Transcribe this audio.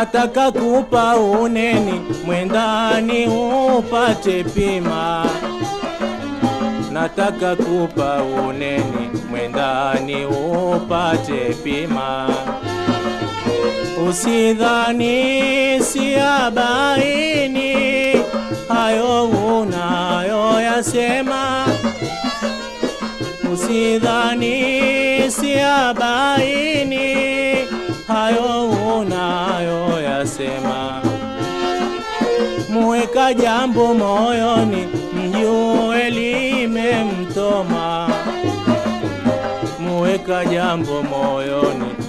nataka kupa uneni mwendani upate pima nataka kupa uneni mwendani upate pima usidhani siabaini hayo unayoyasema usidhani siabaini hayo unayoyasema muweka jambo moyoni mjue limemtoma muweka jambo moyoni